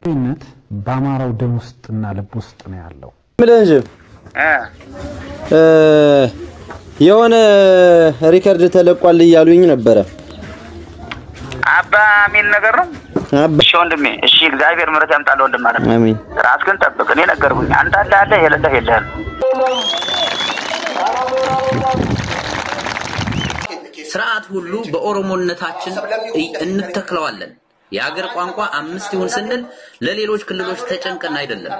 ነት በአማራው ደም ውስጥና ልብ ውስጥ ነው ያለው። ምልህ እንጂ የሆነ ሪከርድ ተለቋል እያሉኝ ነበረ። አባ የሚል ነገር ነው። አባ እሺ ወንድሜ፣ እሺ እግዚአብሔር ምሕረት ያምጣልህ ወንድም ማለት ነው። አሜን። ራስህን ጠብቅ። እኔ ነገርኩኝ። አንተ አለ አለ የሌለህ የለህም። ስርዓት ሁሉ በኦሮሞነታችን እንተክለዋለን። የአገር ቋንቋ አምስት ይሁን ስንል ለሌሎች ክልሎች ተጨንቀን አይደለም።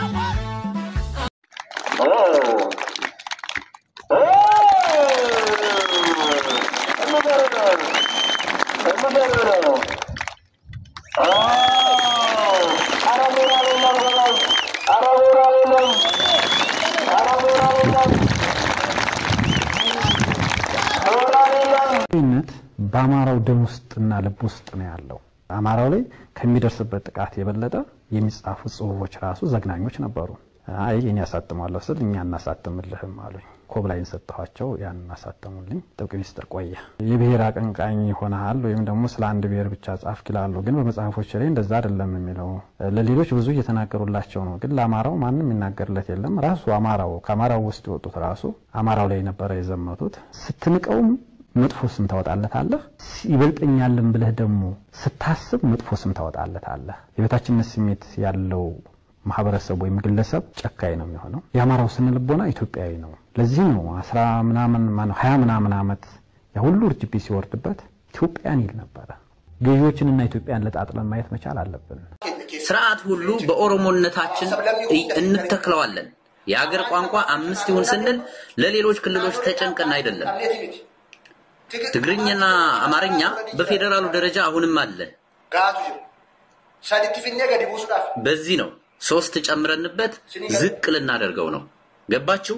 ነት በአማራው ደም ውስጥና ልብ ውስጥ ነው ያለው። አማራው ላይ ከሚደርስበት ጥቃት የበለጠ የሚጻፉ ጽሁፎች ራሱ ዘግናኞች ነበሩ። አይ እኔ ያሳትማለሁ ስል እኛ እናሳትምልህም አሉኝ። ኮብላይን ሰጠኋቸው፣ ያን እናሳተሙልኝ። ጥብቅ ሚስጥር ቆየ። የብሔር አቀንቃኝ ሆነሃል ወይም ደግሞ ስለ አንድ ብሔር ብቻ ጻፍክ ይላሉ። ግን በመጽሐፎች ላይ እንደዛ አይደለም የሚለው ለሌሎች ብዙ እየተናገሩላቸው ነው። ግን ለአማራው ማንም የሚናገርለት የለም። ራሱ አማራው ከአማራው ውስጥ የወጡት ራሱ አማራው ላይ ነበረ የዘመቱት። ስትንቀውም መጥፎ ስም ታወጣለታለህ። ይበልጠኛልን ብለህ ደግሞ ስታስብ መጥፎ ስም ታወጣለታለህ። የበታችነት ስሜት ያለው ማህበረሰብ ወይም ግለሰብ ጨካኝ ነው የሚሆነው። የአማራው ስነ ልቦና ኢትዮጵያዊ ነው። ለዚህ ነው አስራ ምናምን ማነው ሀያ ምናምን ዓመት የሁሉ እርጅቢ ሲወርድበት ኢትዮጵያን ይል ነበረ። ገዢዎችንና ኢትዮጵያን ለጣጥለን ማየት መቻል አለብን። ስርዓት ሁሉ በኦሮሞነታችን እንተክለዋለን። የአገር ቋንቋ አምስት ይሁን ስንል ለሌሎች ክልሎች ተጨንቀን አይደለም። ትግርኛና አማርኛ በፌዴራሉ ደረጃ አሁንም አለ። በዚህ ነው ሶስት ጨምረንበት ዝቅ ልናደርገው ነው። ገባችሁ?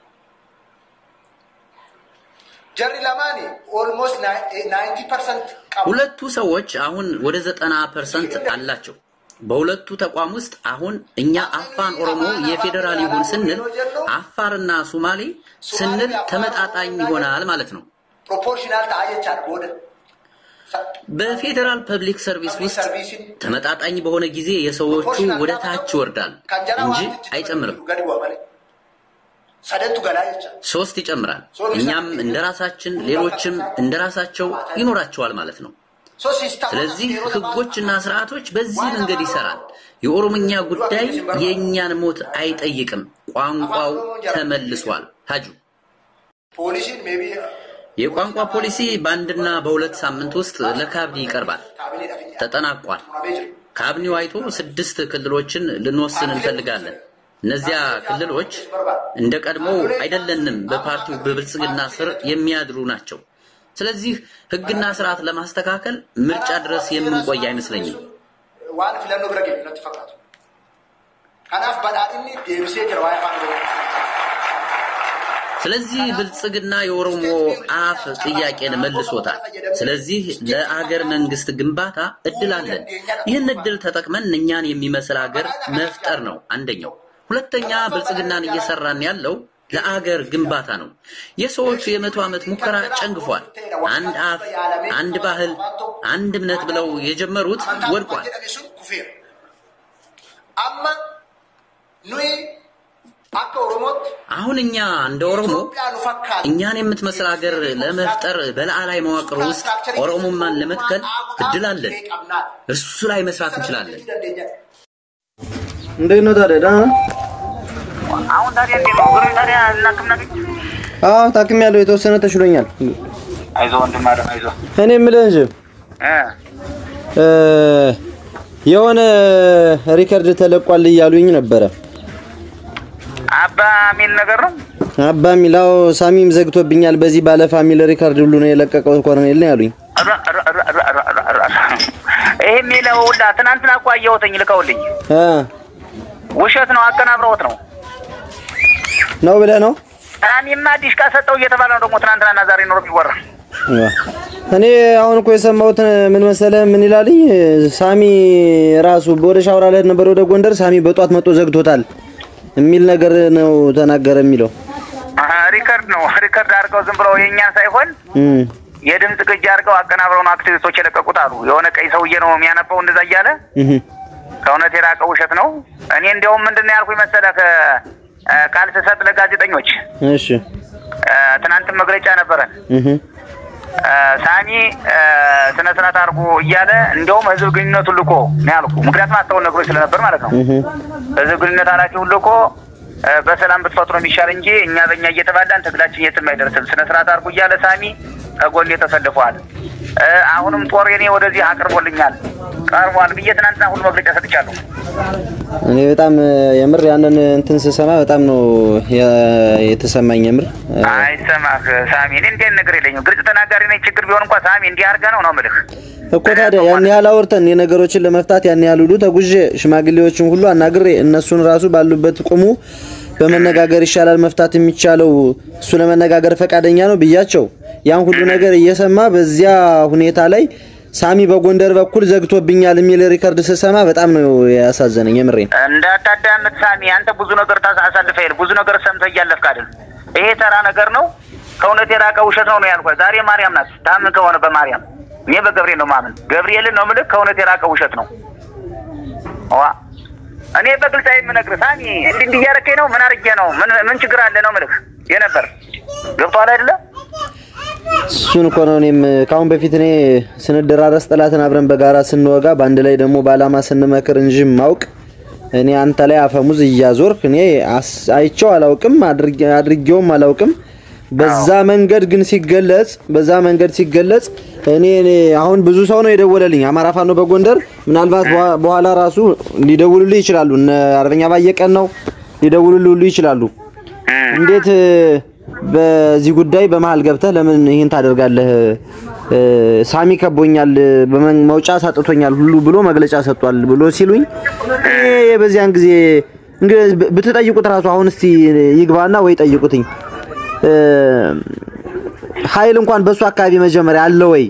ጀሪ ለማኒ ኦልሞስት ናይንቲ ፐርሰንት ሁለቱ ሰዎች አሁን ወደ ዘጠና ፐርሰንት አላቸው። በሁለቱ ተቋም ውስጥ አሁን እኛ አፋን ኦሮሞ የፌዴራል ይሁን ስንል አፋርና ሱማሌ ስንል ተመጣጣኝ ይሆናል ማለት ነው። ፕሮፖርሽናል ታየቻል ቦደ በፌዴራል ፐብሊክ ሰርቪስ ውስጥ ተመጣጣኝ በሆነ ጊዜ የሰዎቹ ወደ ታች ይወርዳል እንጂ አይጨምርም። ሰደንቱ ገላ የቻ ሶስት ይጨምራል። እኛም እንደራሳችን ሌሎችም እንደራሳቸው ይኖራቸዋል ማለት ነው። ስለዚህ ህጎችና ስርዓቶች በዚህ መንገድ ይሰራል። የኦሮምኛ ጉዳይ የእኛን ሞት አይጠይቅም። ቋንቋው ተመልሷል። ታጁ ፖሊሲን ሜቢ የቋንቋ ፖሊሲ በአንድና በሁለት ሳምንት ውስጥ ለካቢኔ ይቀርባል። ተጠናቋል። ካቢኔው አይቶ ስድስት ክልሎችን ልንወስን እንፈልጋለን። እነዚያ ክልሎች እንደ ቀድሞው አይደለንም፣ በፓርቲው በብልጽግና ስር የሚያድሩ ናቸው። ስለዚህ ህግና ስርዓት ለማስተካከል ምርጫ ድረስ የምንቆይ አይመስለኝም። ዋን ፊለኖ ብረ ጌ ነት ፈቃቱ ከናፍ በዳድኒ ዴብሴ ጅራ ዋይ ፋን ስለዚህ ብልጽግና የኦሮሞ አፍ ጥያቄን መልሶታል። ስለዚህ ለአገር መንግስት ግንባታ እድል አለን። ይህን እድል ተጠቅመን እኛን የሚመስል ሀገር መፍጠር ነው አንደኛው። ሁለተኛ ብልጽግናን እየሰራን ያለው ለአገር ግንባታ ነው። የሰዎቹ የመቶ ዓመት ሙከራ ጨንግፏል። አንድ አፍ፣ አንድ ባህል፣ አንድ እምነት ብለው የጀመሩት ወድቋል። አማ ኑይ አከ ኦሮሞት አሁን እኛ እንደ ኦሮሞ እኛን የምትመስል ሀገር ለመፍጠር በላዕላይ መዋቅር ውስጥ ኦሮሞማን ለመትከል እድል አለን። እሱ ላይ መስራት እንችላለን። እንዴት ነው ታዲያ? ደህና ነህ? አሁን ታዲያ እንዴት ነው እግሩ ታዲያ እናክም ነገኝ አዎ ታክሜያለሁ። የተወሰነ ተሽሎኛል። አይዞህ ወንድም አለም አይዞህ እኔ የምልህ እንጂ እ እ የሆነ ሪከርድ ተለቋል እያሉኝ ነበረ። አባ የሚል ነገር ነው። አባ ሚላው ሳሚም ዘግቶብኛል። በዚህ ባለ ፋሚሊ ሪከርድ ሁሉ ነው የለቀቀው ኮሎኔል ነው ያሉኝ። ረ- ረ- ረ- ረ- ረ- ረ- ረ- ይሄ የሚለው ሁላ ትናንትና እኮ አየሁትኝ ልከውልኝ። እ ውሸት ነው፣ አቀናብረውት ነው። ነው ብለህ ነው? እኔማ ዲሽቃ ሰጠው እየተባለ ነው ደግሞ ትናንትናና ዛሬ ኖሮ የሚወራ እኔ አሁን እኮ የሰማሁት ምን መሰለህ? ምን ይላልኝ ሳሚ ራሱ ወደ ሻውራ ልሄድ ነበር ወደ ጎንደር፣ ሳሚ በጧት መጥቶ ዘግቶታል የሚል ነገር ነው ተናገረ የሚለው አሀ፣ ሪከርድ ነው። ሪከርድ አድርገው ዝም ብለው የእኛን ሳይሆን እም የድምፅ ቅጅ አድርገው አቀናብረው ነው አክቲቪስቶች የለቀቁት አሉ። የሆነ ቀይ ሰውዬ ነው የሚያነባው እንደዛ እያለ እህ ከእውነት የራቀ ውሸት ነው። እኔ እንዲያውም ምንድን ነው ያልኩኝ መሰለህ እ፣ ቃል ስሰጥ ለጋዜጠኞች እሺ እ፣ ትናንትም መግለጫ ነበረን እህ እ፣ ሳሚ እ፣ ስነ ስርዓት አድርጎ እያለ እንዲያውም ህዝብ ግንኙነቱን ልኮ ነው ያልኩ። ምክንያቱም አስተውል ነግሮች ስለነበር ማለት ነው። እህ ህዝብ ግንኙነት ኃላፊውን ልኮ እ፣ በሰላም ብትፈጥሮ የሚሻል እንጂ እኛ በእኛ እየተባላን ትግላችን የትም አይደርስም። ስነ ስርዓት አድርጎ እያለ ሳሚ ከጎኔ ተሰልፈዋል። እ፣ አሁንም ጦር የኔ ወደዚህ አቅርቦልኛል ቀርቧል ብዬ ትናንትና ሁሉ መግለጫ ሰጥቻለሁ። እኔ በጣም የምር ያንን እንትን ስሰማ በጣም ነው የ- የተሰማኝ የምር አይሰማህ ሳሚ፣ እኔ እንዲህ አይነት ነገር የለኝም። ግልጽ ተናጋሪ ነኝ። ችግር ቢሆን እንኳ ሳሚ እንዲህ አድርገህ ነው ነው የምልህ። እኮ ታዲያ ያን ያህል አውርተን የነገሮችን ለመፍታት ያን ያህል ሁሉ ተጉዤ ሽማግሌዎችን ሁሉ አናግሬ እነሱን ራሱ ባሉበት ቁሙ በመነጋገር ይሻላል መፍታት የሚቻለው እሱ ለመነጋገር ፈቃደኛ ነው ብያቸው ያን ሁሉ ነገር እየሰማ በዚያ ሁኔታ ላይ ሳሚ በጎንደር በኩል ዘግቶብኛል የሚል ሪከርድ ስሰማ በጣም ነው ያሳዘነኝ። የምሬን እንዳታዳምጥ ሳሚ፣ አንተ ብዙ ነገር ታስ- አሳልፈህ ሄድ ብዙ ነገር ሰምተህ እያለፍክ አይደል? ይሄ ተራ ነገር ነው። ከእውነት የራቀ ውሸት ነው ነው ያልኩህ። ዛሬ ማርያም ናት። ታምን ከሆነ በማርያም እኔ በገብርኤል ነው ማምን። ገብርኤልን ነው ምልክ። ከእውነት የራቀ ውሸት ነው። ዋ እኔ በግልጽ የምነግርህ ሳሚ፣ እንዲህ እንዲህ እያደረከኝ ነው። ምን አድርጌ ነው? ምን ምን ችግር አለ ነው ምልክ የነበር ገብቶሃል አይደለ? እሱን እኮ ነው እኔም ከአሁን በፊት እኔ ስንደራረስ ጠላትን አብረን በጋራ ስንወጋ በአንድ ላይ ደግሞ በዓላማ ስንመክር እንጂ ማውቅ እኔ አንተ ላይ አፈሙዝ እያዞርክ እኔ አስ- አይቼው አላውቅም አድርጌ- አድርጌውም አላውቅም። በዛ መንገድ ግን ሲገለጽ በዛ መንገድ ሲገለጽ እኔ እኔ አሁን ብዙ ሰው ነው የደወለልኝ አማራ ፋኖ በጎንደር ምናልባት በኋ- በኋላ ራሱ ሊደውሉልህ ይችላሉ። እነ አርበኛ ባየቀን ነው ሊደውሉልህ ሁሉ ይችላሉ። እንዴት እ፣ በዚህ ጉዳይ በመሀል ገብተህ ለምን ይህን ታደርጋለህ? እ፣ ሳሚ ከቦኛል፣ በመን- መውጫ ሳጥቶኛል ሁሉ ብሎ መግለጫ ሰጥቷል ብሎ ሲሉኝ እኔ በዚያን ጊዜ እንግዲህ ብ- ብትጠይቁት ራሱ አሁን እስቲ ይግባና ወይ ጠይቁትኝ እ፣ ኃይል እንኳን በሱ አካባቢ መጀመሪያ አለ ወይ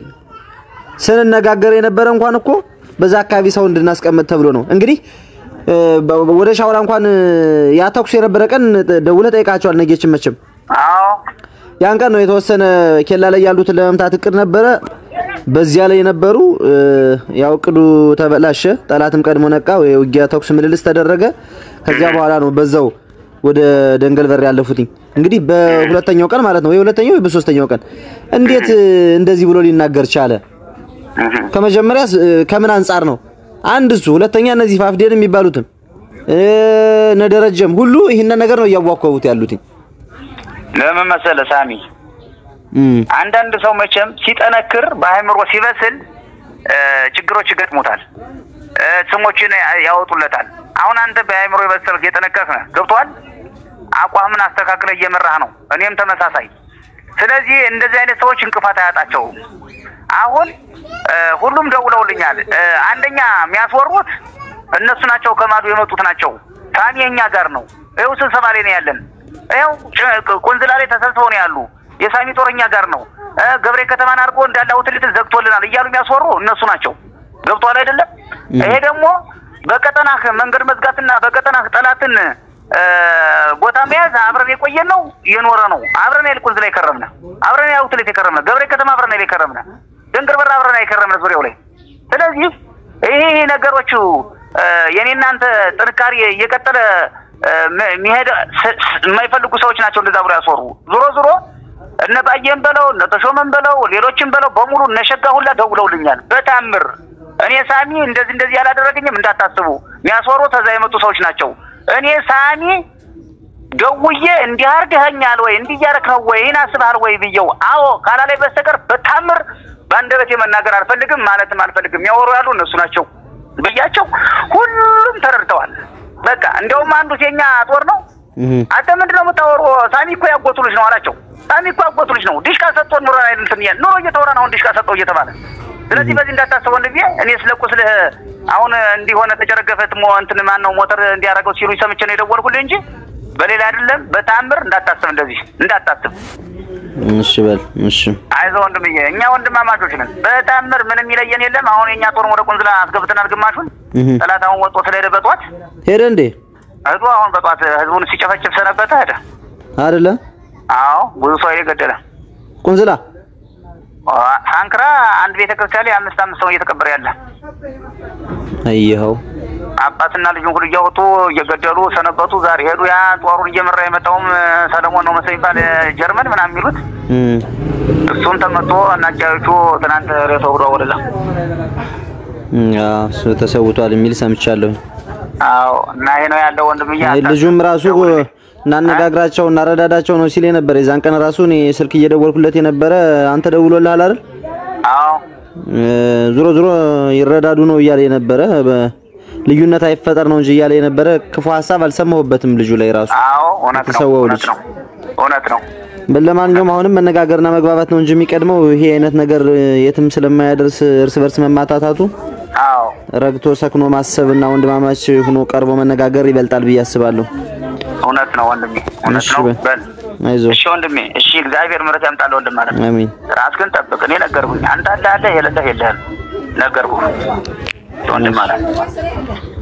ስንነጋገር የነበረ እንኳን እኮ በዛ አካባቢ ሰው እንድናስቀምጥ ተብሎ ነው። እንግዲህ እ፣ በ- ወደ ሻውራ እንኳን እ፣ ያ ተኩስ የነበረ ቀን ደውለህ ጠይቃቸዋል ነጌችን መቼም አዎ ያን ቀን ነው የተወሰነ ኬላ ላይ ያሉትን ለመምታት እቅድ ነበረ። በዚያ ላይ የነበሩ እ፣ ያው እቅዱ ተበላሸ። ጠላትም ቀድሞ ነቃ። የውጊያ ተኩስ ምልልስ ተደረገ። ከዚያ በኋላ ነው በዛው ወደ ደንገል በር ያለፉትኝ። እንግዲህ በሁለተኛው ቀን ማለት ነው ወይ ሁለተኛው ወይ በሶስተኛው ቀን እንዴት እ፣ እንደዚህ ብሎ ሊናገር ቻለ? ከመጀመሪያ ከምን አንጻር ነው? አንድ እሱ፣ ሁለተኛ እነዚህ ፋፍዴን የሚባሉትም እ፣ እነ ደረጀም ሁሉ ይህንን ነገር ነው እያዋከቡት ያሉትኝ። ለምን መሰለህ ሳሚ እም አንዳንድ ሰው መቼም ሲጠነክር በአእምሮ ሲበስል እ፣ ችግሮች ይገጥሙታል፣ እ፣ ስሞችን ያወጡለታል። አሁን አንተ በአእምሮ የበሰልክ የጠነከርክ ነህ። ገብቶሃል? አቋምን አስተካክለ እየመራህ ነው። እኔም ተመሳሳይ። ስለዚህ እንደዚህ አይነት ሰዎች እንቅፋት አያጣቸውም። አሁን እ፣ ሁሉም ደውለውልኛል። እ፣ አንደኛ የሚያስወሩት እነሱ ናቸው፣ ከማዶ የመጡት ናቸው። ሳሚ የኛ ጋር ነው። ይኸው ስብሰባ ላይ ነው ያለን። ይኸው ጭ- ቁንዝላ ላይ ተሰብስበው ነው ያሉ። የሳሚ ጦረኛ ጋር ነው እ፣ ገብሬ ከተማን አድርጎ እንዳለ አውትሌትን ዘግቶልናል እያሉ የሚያስወሩ እነሱ ናቸው። ገብቶሃል አይደለም? ይሄ ደግሞ በቀጠናህ መንገድ መዝጋትና በቀጠናህ ጠላትን እ፣ ቦታ መያዝ አብረን የቆየን ነው የኖረ ነው። አብረን ያል ቁንዝላ የከረምነ አብረን ያል አውትሌት የከረምነ ገብሬ ከተማ አብረን ያል የከረምነ ድንግር በር አብረን የከረምነ ዙሪያው ላይ ስለዚህ ይሄ ይሄ ነገሮቹ እ፣ የኔ እናንተ ጥንካሬ እየቀጠለ እ፣ ም- የሚሄድ ስ- ስ- የማይፈልጉ ሰዎች ናቸው እንደዛ ብሎ ያስወሩ። ዞሮ ዞሮ እነ ባየን በለው እነ ተሾመን በለው ሌሎችን በለው በሙሉ እነ ሸጋ ሁላ ደውለውልኛል። በታምር እኔ ሳሚ እንደዚህ እንደዚህ ያላደረገኝም እንዳታስቡ። የሚያስወሩ ተዛ የመጡ ሰዎች ናቸው። እኔ ሳሚ ደውዬ እንዲህ አድርገኸኛል ወይ እንዲህ እያደረክ ነው ወይ ይህን አስበሃል ወይ ብየው አዎ ካላለኝ በስተቀር በታምር በአንደበቴ መናገር አልፈልግም ማለትም አልፈልግም። የሚያወሩ ያሉ እነሱ ናቸው ብያቸው ሁሉም ተረድተዋል። በቃ እንደውም አንዱ የኛ ጦር ነው እህ አንተ ምንድን ነው የምታወሩ? ሳሚ እኮ ያጎቱ ልጅ ነው አላቸው። ሳሚ እኮ ያጎቱ ልጅ ነው። ዲሽቃ ሰጥቶን ኑሮ እንትን እያልን ኑሮ እየተወራ ነው አሁን ዲሽቃ ሰጠው እየተባለ ስለዚህ በዚህ እንዳታስበው ወንድሜ። እኔ ስለ ቁስልህ አሁን እንዲሆነ ተጨረገፈ ሞ እንትን ማን ነው ሞተር እንዲያደርገው ሲሉ ሰምቼ ነው የደወልኩልህ እንጂ በሌላ አይደለም። በታምር እንዳታስብ፣ እንደዚህ እንዳታስብ። እሺ በል እሺ አይዞህ ወንድምዬ፣ እኛ ወንድማማቾች ነን። በታምር ምንም የሚለየን የለም። አሁን የእኛ ጦር ወደ ቁንዝላ አስገብተናል ግማሹን። እህ ጠላት አሁን ወጥቶ ስለሄደ በጧት ሄደ እንዴ ህዝቡ አሁን በጧት ህዝቡን ሲጨፈጭፍ ሰነበተ ሄደ። አይደለ አዎ ብዙ ሰው የገደለ ቁንዝላ ሳንክራ አንድ ቤተ ክርስቲያን ላይ አምስት አምስት ሰው እየተቀበረ ያለ አየኸው አባትና ልጁን ሁሉ እያወጡ እየገደሉ ሰነበቱ። ዛሬ ሄዱ። ያ ጦሩን እየመራ የመጣውም እ፣ ሰለሞን ነው መሰለኝ የሚባል እ፣ ጀርመን ምናምን የሚሉት እም፣ እሱም ተመቶ እና አጃዮቹ ትናንት ሬሳው ሄዶ ወደዛ። እም፣ አዎ፣ እሱ ተሰውቷል የሚል ሰምቻለሁ። አዎ እና ይሄ ነው ያለው ወንድምዬ። አይ፣ አንተ- ልጁም ራሱ እናነጋግራቸው እናረዳዳቸው ነው ሲል የነበረ የዛን ቀን ራሱ እኔ ስልክ እየደወልኩለት የነበረ አንተ ደውሎልሃል አይደል? አዎ እ፣ ዞሮ ዞሮ ይረዳዱ ነው እያለ የነበረ በ- ልዩነት አይፈጠር ነው እንጂ እያለ የነበረ ክፉ ሀሳብ አልሰማሁበትም ልጁ ላይ ራሱ። አዎ እውነት ነው የተሰዋው እውነት ልጅ። ነው እውነት ነው። ለማንኛውም አሁንም መነጋገርና መግባባት ነው እንጂ የሚቀድመው ይሄ አይነት ነገር እ፣ የትም ስለማያደርስ እርስ በርስ መማታታቱ አዎ ረግቶ ሰክኖ ማሰብና ወንድማማች ሆኖ ቀርቦ መነጋገር ይበልጣል ብዬ አስባለሁ። እውነት ነው ወንድሜ እውነት እሺ ነው። በል። በል አይዞህ። እሺ ወንድሜ እሺ፣ እግዚአብሔር ምሕረት ያምጣልህ ወንድም ማለት ነው። አሜን። ራስህን ጠብቅ። እኔ ነገርኩኝ። አንተ አለ አለ የሌለህ የለህም ነገርኩህ ወንድም ማለት ነው።